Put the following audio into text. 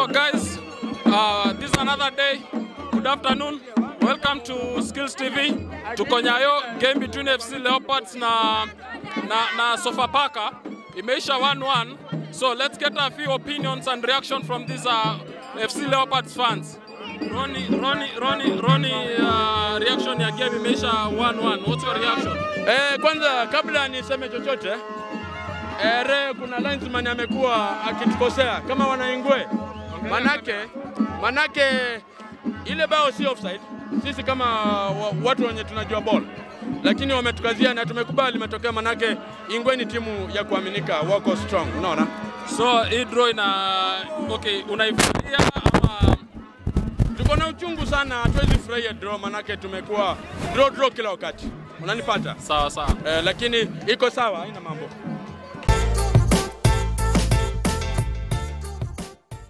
So guys, uh, this is another day. Good afternoon. Welcome to Skills TV. Tuko Nyayo, game between FC Leopards na na, na Sofapaka imeisha 1-1. So let's get a few opinions and reaction from these uh, FC Leopards fans. Ronnie, Ronnie, Ronnie, Ronnie, uh, reaction ya game imeisha 1-1. What's your reaction? Eh, kwanza kabla niseme chochote eh, re kuna linesman amekuwa akitukosea kama wanaingwe, manake manake ile bao si offside. Sisi kama wa- watu wenye tunajua ball, lakini wametukazia na tumekubali matokeo, manake Ingwe ni timu ya kuaminika, wako strong, unaona. So hii draw ina okay, unaifurahia ama Tuko na uchungu sana, hatuwezi furahia draw, manake tumekuwa draw draw kila wakati, unanipata sawa sawa? eh, lakini iko sawa, haina mambo.